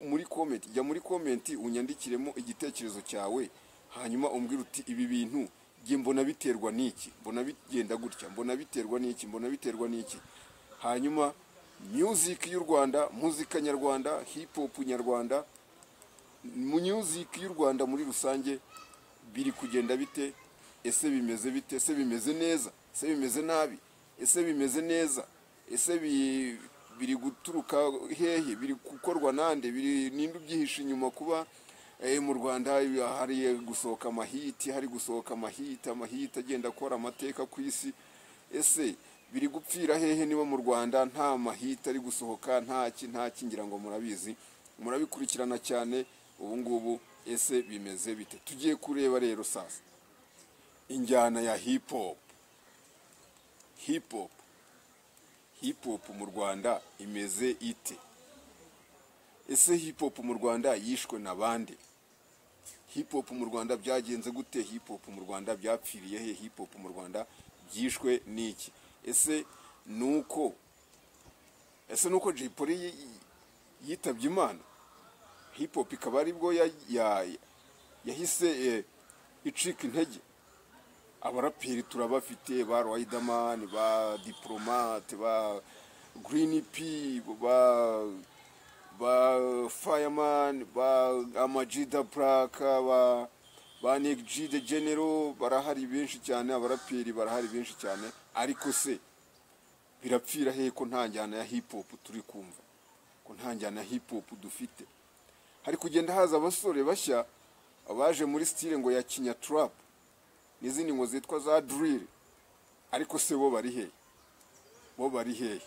muri comment jya muri comment unyandikiremo igitekerezo cyawe hanyuma umbwire uti ibi bintu jye mbona biterwa n'iki mbona bigenda gutya mbona biterwa n'iki mbona biterwa n'iki hanyuma music y'u rwanda muzika nyarwanda hip hop nyarwanda music y'u rwanda muri rusange biri kugenda bite ese bimeze bite ese bimeze neza ese bimeze nabi ese bimeze neza ese bi- biri guturuka hehe biri gukorwa nande biri ninde ubyihisha inyuma kuba eh, mu rwanda hari gusohoka amahiti hari gusohoka amahiti amahiti agenda akora amateka ku isi ese biri gupfira hehe niba mu rwanda nta mahita ari gusohoka nta ki nta ki ngira ngo murabizi murabikurikirana cyane ubu ngubu ese bimeze bite tugiye kureba rero sasa injyana ya hip hop hip hop hip hop mu rwanda imeze ite ese hip hop mu rwanda yishwe na bande hip hop mu rwanda byagenze gute hip hop mu rwanda byapfiriye he hip hop mu rwanda byishwe n'iki ese nuko ese nuko Jay Polly yi- yi- yitabye imana hip hop ikaba aribwo ya- ya- yahise eh, icika intege abaraperi turabafite ba Riderman ba Diplomate ba Green P ba ba Fireman ba Amajida Black ba ba Nick G the General barahari benshi cyane abaraperi barahari benshi cyane ariko se birapfira hehe ko nta njyana ya hip hop turi kumva ko nta njyana ya hip hop dufite hari kugenda haza abasore bashya abaje muri style ngo ya kinya trap n'izindi ngo zitwa za drill ariko se bo bari hehe bo bari hehe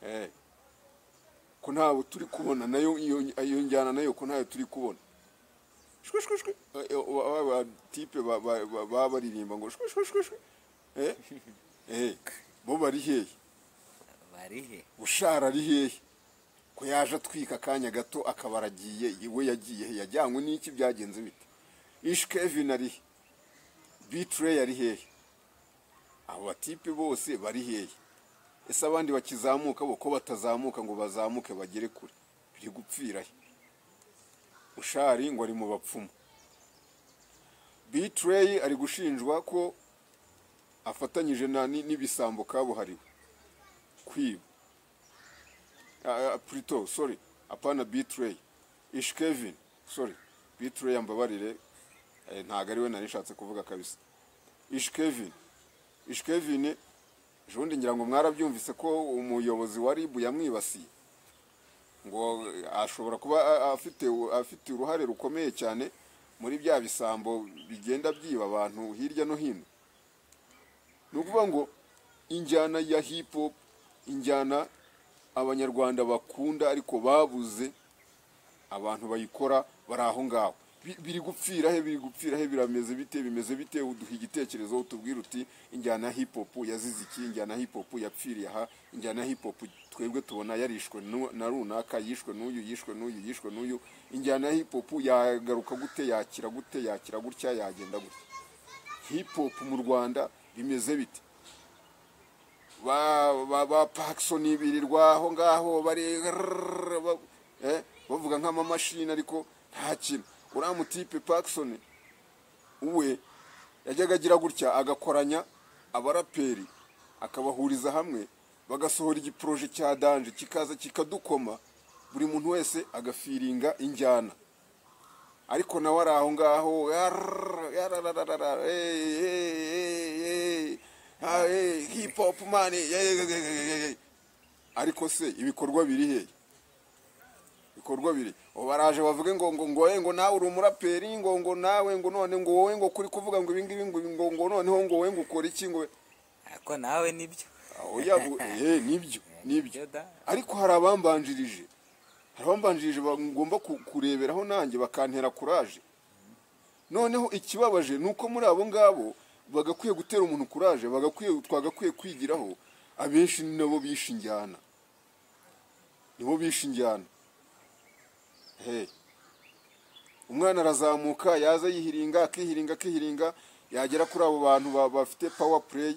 Eh. ko ntawe turi kubona nayo iyo iyo njyana nayo ko ntayo turi kubona shwi shwi shwi Eh, eh, wa- wa tipe ba- ba- ba- baba baririmba ngo shwi shwi shwi shwi eh eh bo bari hehe bari he bushara ari hehe ko yaje atwika akanya gato akaba aragiye we yagiye he yajyanywe n'iki byagenze bite ish kevin ari he bitrey ari hehe abo batipe bose bari hehe ese abandi bakizamuka bo ko batazamuka ngo bazamuke bagere kure biri gupfira he ushari ngo ari mu bapfumu bitrey ari gushinjwa ko afatanyije na ni- n'ibisambo kabuhariwe kwiba Ah, ah, Pluto, sorry, apana Bitray. Ish Kevin, sorry. Bitray ambabarire. Eh, ntago ari we nari nshatse kuvuga kabisa. Ish Kevin. Ish Kevin jundi ngira ngo mwarabyumvise ko umuyobozi wa RIB yamwibasiye. Ngo eh, ashobora kuba a- a- afite afite uruhare rukomeye cyane muri bya bisambo bigenda byiba abantu hirya no hino. ni ukuvuga ngo injyana ya hip hop injyana abanyarwanda bakunda ariko babuze abantu bayikora bari aho ngaho Bi- biri gupfira he biri gupfira he birameze bite bimeze bite uduha igitekerezo utubwira uti injyana ya hip hop yazize iki injyana ya hip hop yapfiriye aha injyana ya hip hop twebwe tubona yarishwe nu- na runaka yishwe n'uyu yishwe n'uyu yishwe n'uyu injyana ya hip hop yagaruka gute yakira gute yakira gutya yagenda gutya hip hop mu rwanda bimeze bite ba ba ba Parkson birirwa aho ngaho bari rrrr, ba- eh, bavuga nk'amamashini ariko nta kintu uriya mutipe Parkson we yajyaga agira gutya agakoranya abaraperi akabahuriza hamwe bagasohora igiporoje cya danje kikaza kikadukoma buri muntu wese agafiringa injyana ariko nawe ari aho ngaho yarrrr, yarararara, hey, hey, hey, hey, ah, hey, hip hop man hey, hey, hey, hey, hey, hey. ariko se ibikorwa biri hehe ibikorwa biri ubu baraje bavuge ngo ngo ngo eh, ngo nawe uri umuraperi ngo ngo nawe ngo none ngo wowe ngo kuri kuvuga ngo ibingibi ngo ngo ngo noneho ngo wowe ngo ukora iki ngo ariko nawe nibyo aho yabu eh nibyo nibyo da ariko hari abambanjirije hari abambanjirije bagomba ku- kureberaho nanjye bakantera kuraje noneho ikibabaje ni uko muri abo ngabo bagakwiye gutera umuntu kuraje bagakwiye twagakwiye kwigiraho abenshi ni nabo bishe injyana nibo bishe injyana Hey. umwana arazamuka yaza yihiringa akihiringa akihiringa yagera kuri abo bantu ba- bafite power play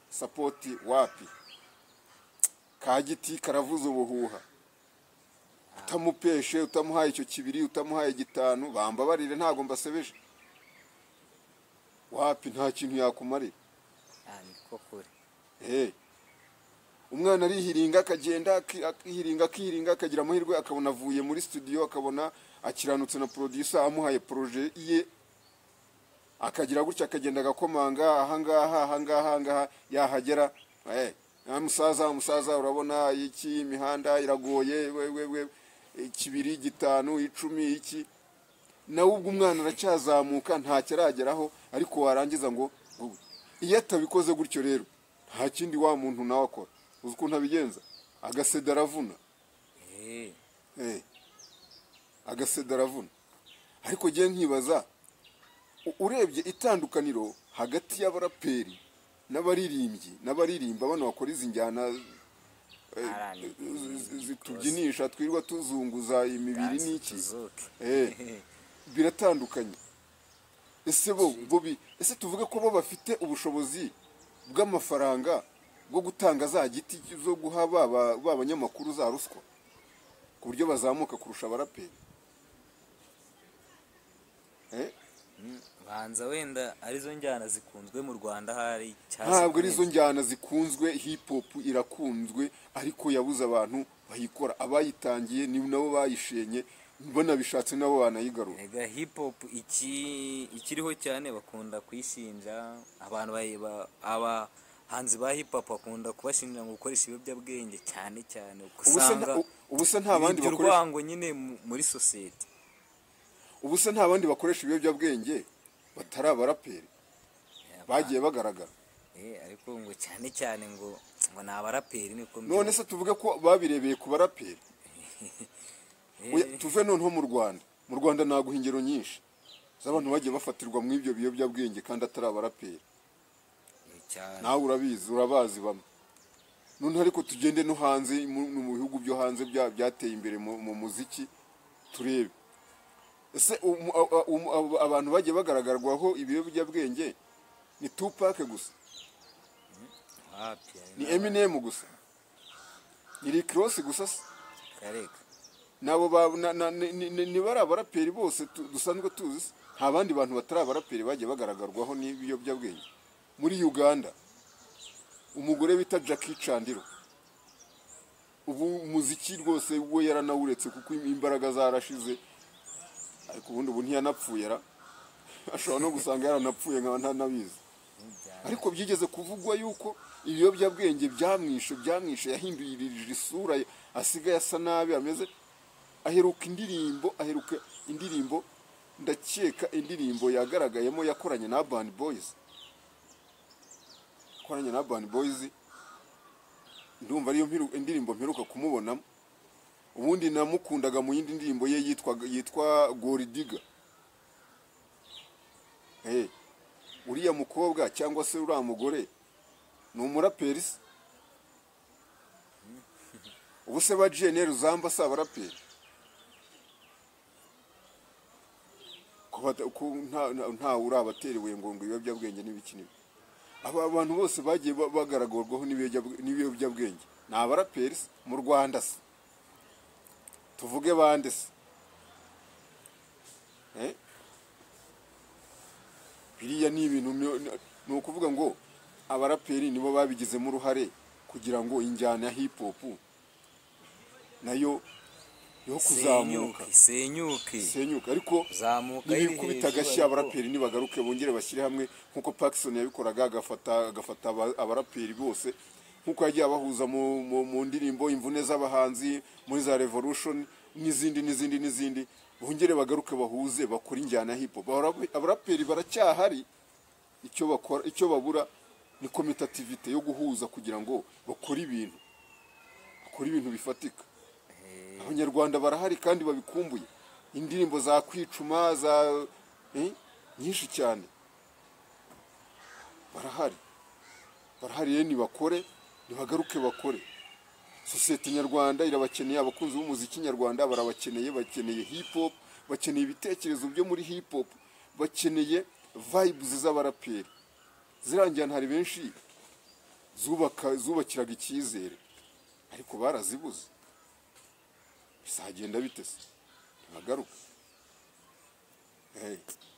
support wapi ka giti karavuza ubuhuha utamupeshe utamuhaye icyo kibiri utamuhaye gitanu bambabarire ntabwo mbasebeje wapi nta kintu yakumarira Ah, ni ko kuri Eh. umwana arihiringa akagenda aki- akihiringa akihiringa akagira amahirwe akabona avuye muri studio akabona akiranutse na producer amuhaye proje ye akagira gutya akagenda agakomanga ahangaha ahangaha ahangaha yahagera Eh, ah, musaza musaza urabona iki imihanda iragoye wewewe kibiri gitanu icumi iki nawe ubwo umwana aracyazamuka ntacyo arageraho ariko warangiza ngo ngo- iyo atabikoze gutyo rero nta kindi wa muntu nawe akora uzi ukuntu abigenza agaseda aravuna Eh, Eh. agaseda aravuna ariko ngiye nkibaza u- urebye itandukaniro hagati y'abaraperi n'abaririmbyi n'abaririmba bano bakora izi njyana eh, R&B, zi- zitubyinisha twirirwa tuzunguza imibiri dance n'iki tuzuke. Eh. biratandukanye ese bo bo bi- ese tuvuge ko bo bafite ubushobozi bw'amafaranga bwo gutanga za giti zo guha ba ba- ba banyamakuru za ruswa ku buryo bazamuka kurusha abaraperi Eh, Mm, banza wenda arizo njyana zikunzwe mu rwanda hari cyangwa ntabwo ari zo zikunzwe. njyana zikunzwe hip hop irakunzwe ariko yabuze abantu bayikora abayitangiye ni nabo bayishenye banabishatse nabo banayigarura Erega hip hop iki ikiriho cyane bakunda kuyishinja abantu bayi- ba- abahanzi ba hip hop bakunda kubashinja ngo gukoresha ibiyobyabwenge cyane cyane Ubu se nta- usanga ubu se nta bandi bibya bakoresha urwango nyine mu- muri sosiyete ubu se nta bandi bakoresha ibiyobyabwenge batari abaraperi bagiye bagaragara Eh, ariko ngo cyane cyane ngo ngo ni abaraperi niko none se tuvuge ko babirebeye ku baraperi Eh, Oya, tuve noneho mu rwanda mu rwanda naguha ingero nyinshi z'abantu bagiye bafatirwa muri ibyo biyobyabwenge kandi atari abaraperi eh, cyane nawe urabizi urabazi bamwe noneho ariko tugende no hanze mu- no mu bihugu byo hanze bya- byateye imbere mu mu muziki turebe ese umu- a- a- umu- abo- abantu bagiye bagaragarwaho ibiyobyabwenge ni tupake gusa wapi ari ni na- eminem gusa ni rick ross gusa se kareka nabo ba na- na- ni- ni- ni- nibari abaraperi bose tu- dusanzwe tuzi se? nta bandi bantu batari abaraperi bagiye bagaragarwaho n'ibiyobyabwenge muri uganda umugore bita jackie chandiro ubu umuziki rwose we yaranawuretse kuko imbaraga zarashize ariko ubundi ubu ntiyanapfuye ra ashobora no gusanga yaranapfuye nkaba ntanabizi Ntibyara- ariko byigeze kuvugwa yuko ibiyobyabwenge byamwishe byamwishe yahinduririje isura ye asigaye asa nabi ameze aheruka indirimbo aheruka indirimbo ndakeka indirimbo yagaragayemo yakoranye na Urban Boys yakoranye na Urban Boys ndumva ariyo mpiru- indirimbo mperuka kumubonamo ubundi namukundaga mu yindi ndirimbo ye yitwa yitwa Goridiga eh uriya mukobwa cyangwa se uriya mugore ni umuraperi se ubu se ba jene ruzamba si abaraperi Ko bata- ko nta- nta- ntawe urabateriwe ngo ngo ibiyobyabwenge n'ibiki n'ibi aba bantu bose bagiye ba- bagaragarwaho n'ibiyobyabwe- n'ibiyobyabwenge ni abaraperi se mu rwanda se tuvuge bande se Eh? biriya ni ibintu ni- ni- ni ukuvuga ngo abaraperi nibo babigizemo uruhare kugira ngo injyana ya hip hop nayo yo kuzamuka senyuke senyuke isenyuka ariko zamuka n'ibikubita agashyi abaraperi nibagaruke bongere bashyire hamwe nk'uko Paxson yabikoraga agafata agafata aba- abaraperi bose nk'uko yagiye abahuza mu, mu, mu ndirimbo imvune z'abahanzi muri za revolution n'izindi n'izindi n'izindi bongere bagaruke bahuze bakore injyana ya hip hop Abara- abaraperi baracyahari icyo bakora icyo babura ni komitativite yo guhuza kugira ngo bakore ibintu bakore ibintu bifatika abanyarwanda barahari kandi babikumbuye indirimbo za kwicuma za eh, nyinshi cyane barahari barahari rero nibakore nibagaruke bakore sosiyete nyarwanda irabakeneye abakunzi b'umuziki nyarwanda barabakeneye bakeneye hip hop bakeneye ibitekerezo byo muri hip hop bakeneye vibes z'abaraperi zirangira hari benshi zubaka zubakiraga icyizere ariko barazibuze bizagenda bite se ntibagaruka hey.